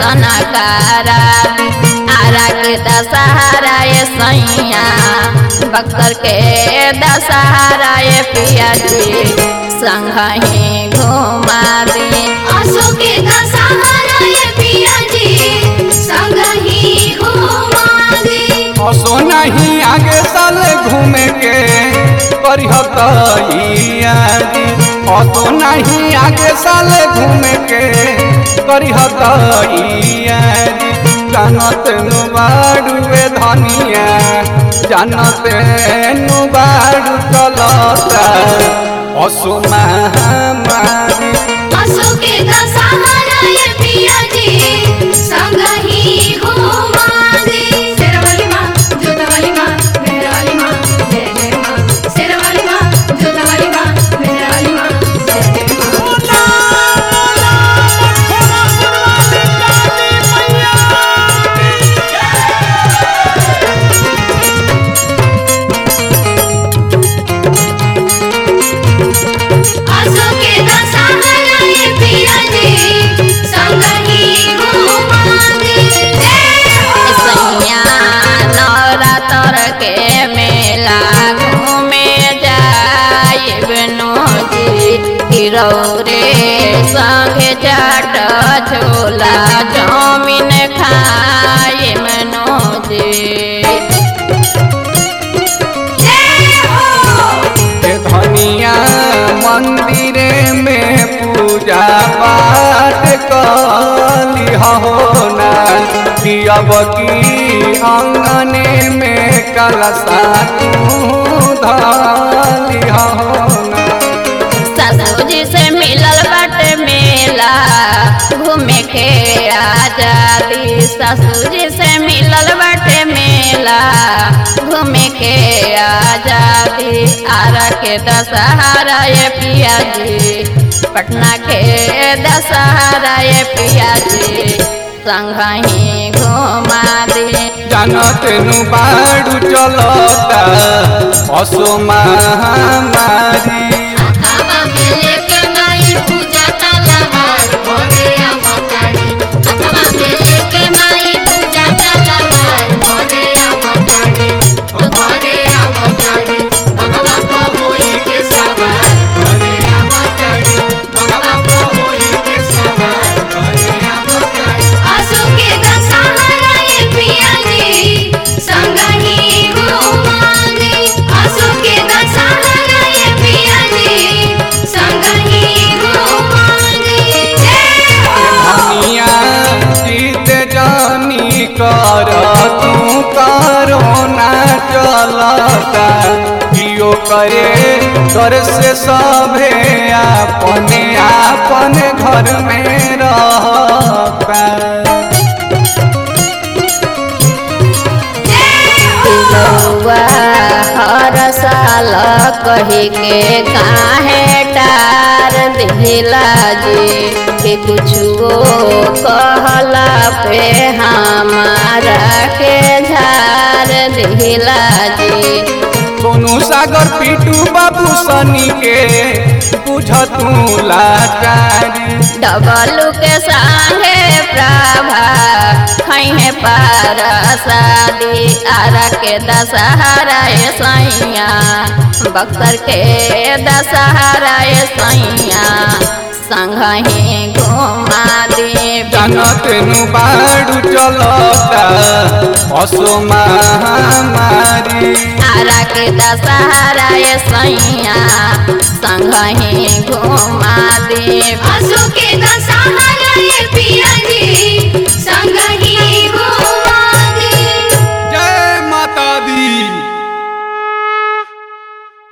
दर्शन करा आरा के दशहरा ये सैया बक्सर के दशहरा ये पिया जी संग ही घुमा दी आसो के दशहरा ये पिया जी संग ही घुमा दे असो नहीं आगे साल घूमे के करिह तैयारी असो नहीं आगे साल घूमे के करिह तैयारी जानत नुबाड़ुए धनिया जानत नुबाड़ू चलता असो महामारी आसो के दशहरा ये पिया जी संग ही घुमा दे शेरवाली माँ जोतवाली माँ मेहरवाली माँ जय जय माँ शेरवाली माँ जोतवाली माँ मेहरवाली माँ जय जय माँ आसो के दशहरा ये पिया जी संग ही घुमा दे जय हो सैया नवरात्र के मेला घूमे जाए जी तिरौरे संगे चाट छोला चाउमीन खाए मनोजी जय हो ए धनिया मंदिरे में पूजा पाठ कली हो ना अब की अंगने में कलसा तू धली हो ना ससुजी से मिलल बाटे मेला घूमे के आजादी ससुजी से मिलल बाटे मेला घूमे के आजादी आरा के दशहरा ये पिया जी पटना के दशहरा ये पिया जी संग ही घुमा दी जानत नु बाड़ू चलता असो महामारी आवा मेले के माई पूजा तलवार भोरे अवतारी आवा मेले के माई पूजा तलवार भोरे अवतारी भोरे अवतारी भगवा को होई के सवार भोरे अवतारी भगवा को होई के सवार भोरे अवतारी आसो के दशहरा ये पिया जी संग ही घुमा दे आसो के दशहरा ये पिया जी संग ही घुमा दे जय हो धनिया जीत जानी कर तू करो ना चलता कियो करे घर से सभे अपने अपने घर में रहता बउआ हर साल कही के काहे टार दिला जी कि कुछो कहला पे हमारा के झार दिला जी सोनू सागर पीटू बाबू सनी के बुझ तू लाचारी डबलू के संगे प्रभा खैहे पार शादी आरा के दशहरा ए सैया बक्सर के दशहरा ए सैया संग ही घुमा दे जानत नु बाड़ू चलता असो महामारी आरा के दशहरा ए सैया संग ही घुमा दे आसो के दशहरा ये पिया जी संग